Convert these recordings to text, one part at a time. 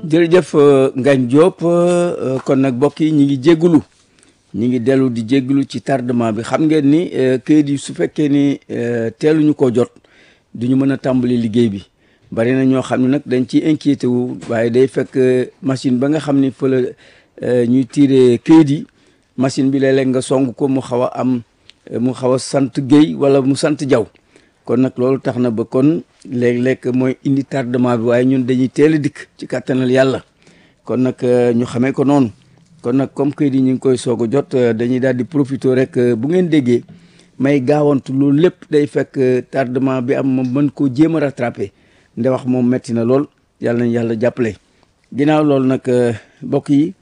jërëjëf Ngagne Diop kon nag mbokk yi ñi ngi jéggulu ñi ngi dellu di jéggulu ci tardement bi xam ngeen ni këyit yi su fekkee ni teeluñu ko jot duñu mën a tàmbali liggéey bi bari na ñoo xam ne nag dañ ciy inquiété wu waaye day fekk machine ba nga xam ni fa la ñuy tiire këyit yi machine bi léeg-léeg nga song ko mu xaw a am mu xaw a sant Guèye wala mu sant Jaw kon nag loolu tax na ba kon léeg-léeg mooy indi tardement bi waaye ñun dañuy teel a dikk ci kàttanal yàlla kon nag ñu xamee ko noonu kon nag comme këyit yi ñu ngi koy soog a jot dañuy daal di profité rek bu ngeen déggee may gaawantu loolu lépp day fekk tardement bi am ma mën koo jéem a rattrapé nde wax moom metti na lool yàlla nañ yàlla jàppale ginnaaw loolu nag mbokk yi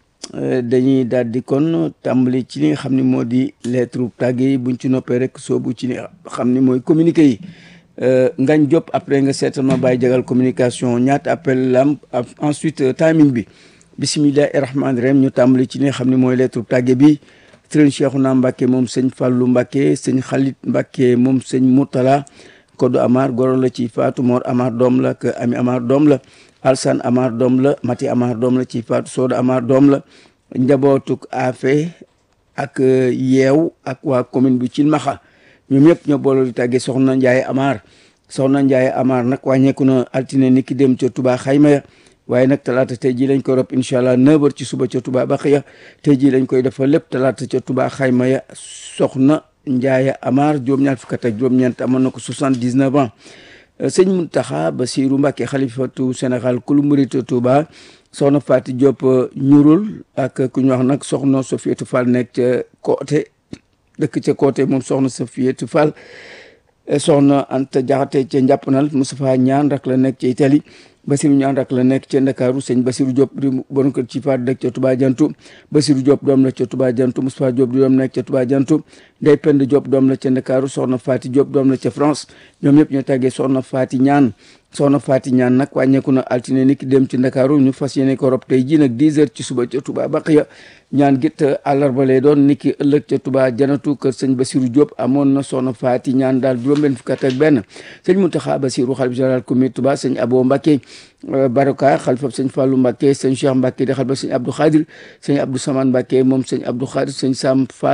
dañuy daal di kon tàmbali ci li nga xam ne moo di lettre tàgge yi buñ ci noppee rek soobu ci li xam ni mooy communiqué yi Ngagne Diop après nga seetal ma bàyyi jagal communication ñaata appel lam ensuite timing bi bisimillahi rahmaani rahim ñu tàmbali ci li nga xam ne mooy lettre tàgge bi sëriñ Cheikhouna Mbacke moom sëñ Fallou Mbacke sëñ Khalit Mbacke moom sëñ Moutala Kodou Amar goro la ci Fatou Mor Amar doom la ak Ami Amar doom la Alsan Amar doom la Mati Amar doom la ci Fatou Soda Amar doom la njabootuk Afe ak yeew ak waa commune bu Cilmaxa ñoom ñëpp ñoo boole di tàggee soxna Ndiaye Amar soxna Ndiaye Amar nag wàññeeku na altine ni ki dem ca Touba xayma ya waaye nag talaata tey jii lañ koy rob incha allah 9h ci suba ca Touba Baxiya tey jii lañ koy defal lépp talaata ca Touba xayma ya soxna Ndiaye Amar juróom-ñaar fukk ak juróom-ñeent amoon na ko 79 ans sëñ Mountakha Bassirou Mbacké xalifatu Sénégal kulu murit Touba soxna Fatou Diop ñurul ak ku ñu wax nag soxna Sofiatou Fall nekk ca côté dëkk ca côté moom soxna Sofiatou Fall soxna Anta Diakhaté ca Njàppanal Moustapha Ñaan rak la nekk ca Italie Basiru ñaan rak la nekk ca Ndakaaru sëñ Basiru Diop di bon kër ci faat dëkk ca Touba Jantu Basiru Diop doom la ca Touba Jantu Moustapha Diop di doom nekk ca Touba Jantu Ndey Pend Diop doom la ca Ndakaaru soxna Faati Diop doom la ca France ñoom ñëpp ñoo tàggee soxna Faati ñaan soxna Faati ñaan nag wàññeeku na altine ni ki dem ci Ndakaaru ñu fas yéene ko rob tey ji nag 10 heures ci suba ca Touba Baqiya ñaan git àllarba lay doon ni ki ëllëg ca Touba Janatu kër sëñ Basiru Diop amoon na soxna Faati ñaan daal juróom-benn fukk ak benn sëñ Mountakha Bassirou xalif général comité Touba sëñ Abo Mbacké Baraka xalifa sëñ Fallou Mbacké sëñ Cheikh Mbacké di xalifa sëñ Abdou Khadir sëñ Abdou Samane Mbacké moom sëñ Abdou Khadir sëñ Sam Fall